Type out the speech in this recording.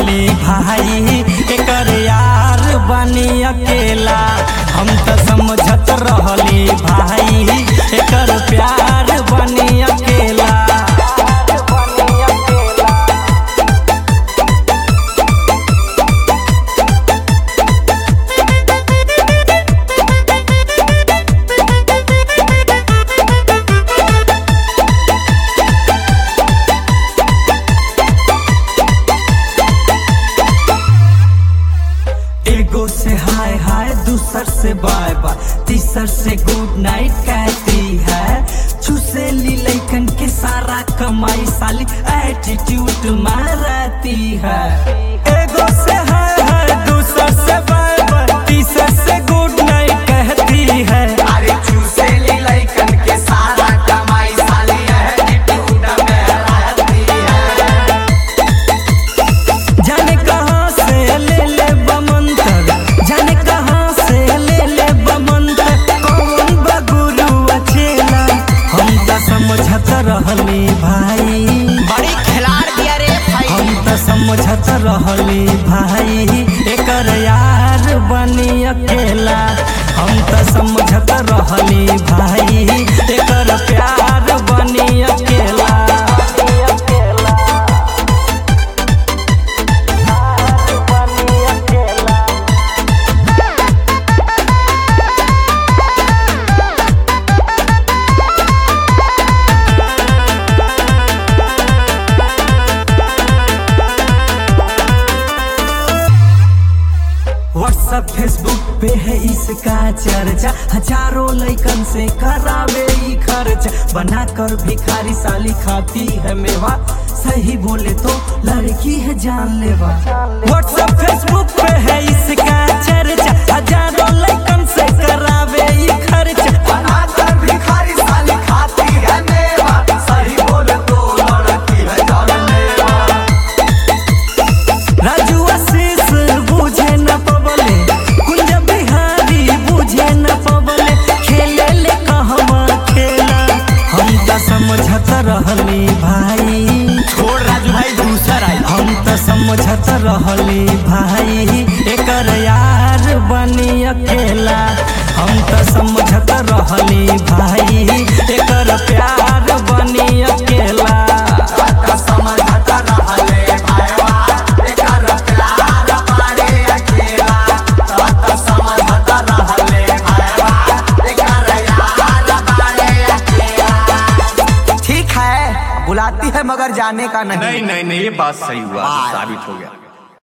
रहली भाई एकर यार बनी अकेला हम त समझत रहली भाई एकर प्यार बनी अकेला एगो से हाय हाय दूसर से बाय बाय तीसर से गुड नाइट कहती है चूसे ली लैकन के सारा कमाई साली एटीट्यूड में रहती है एगो से हाय हाय दूसर से बाय बाय तीसर से गुड नाइट कहती है अरे चूसेली लइकन के सारा कमाई साली एटीट्यूड में रहती है जाने कहाँ से ले ले बमंतर जाने कहाँ से ले ले बमंतर कौन बगुरु अचेला हम त समझत रहली भाई बड़ी खिलाड़ दिया रे भाई हम त समझत रहली भाई एकर यार बनी अकेला हम त समझत रहली भाई एकर प्यार बनी अकेला व्हाट्सएप फेसबुक पे है इसका चर्चा हजारों लइकन से करावे ई खर्च बना कर भिखारी साली खाती है मेवा सही बोले तो लड़की है जान लेवा व्हाट्सएप फेसबुक पे है इसका चर्चा हजारों लइकन से करावे ई खर्च बनाकर भिखारी साली खाती है मेवा सही बोले तो लड़की है जान लेवा राजू आशीष बुझे न पबले कुंज बिहारी बुझे न पबले खेले ले कहवा खेला हम त समझत रहली भाई छोड़ राजू भाई दूसर आई हम त समझत रहली भाई एकर यार बनी अकेला हम त समझत रहली भाई एकर प्यार बनी अकेला का समझत रहले भाईवा एकर प्यार बारे अकेला का समझत रहले भाईवा एकर यार बारे अकेला ठीक है बुलाती है मगर जाने का नहीं नहीं नहीं नहीं ये बात सही हुआ वाह। साबित हो गया